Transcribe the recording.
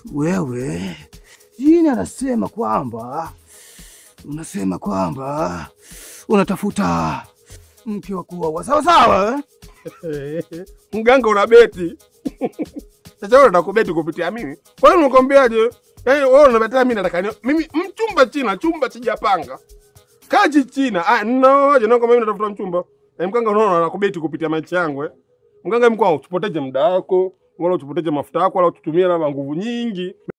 wewe jini anasema kwamba unasema kwamba unatafuta mke wa kuoa sawa sawa eh? Mganga una beti sasa, wewe unataka kubeti kupitia mimi? Kwa nini unakwambiaje? Yaani wewe unabetea mimi, nataka ni mimi mchumba China, chumba sijapanga kaji China. Ah, ninaoje na mimi natafuta mchumba eh, mganga unaona anakubeti kupitia maisha yangu eh. Mganga mkuu, usipoteje muda wako wala usipoteje mafuta yako wala ututumie labda nguvu nyingi.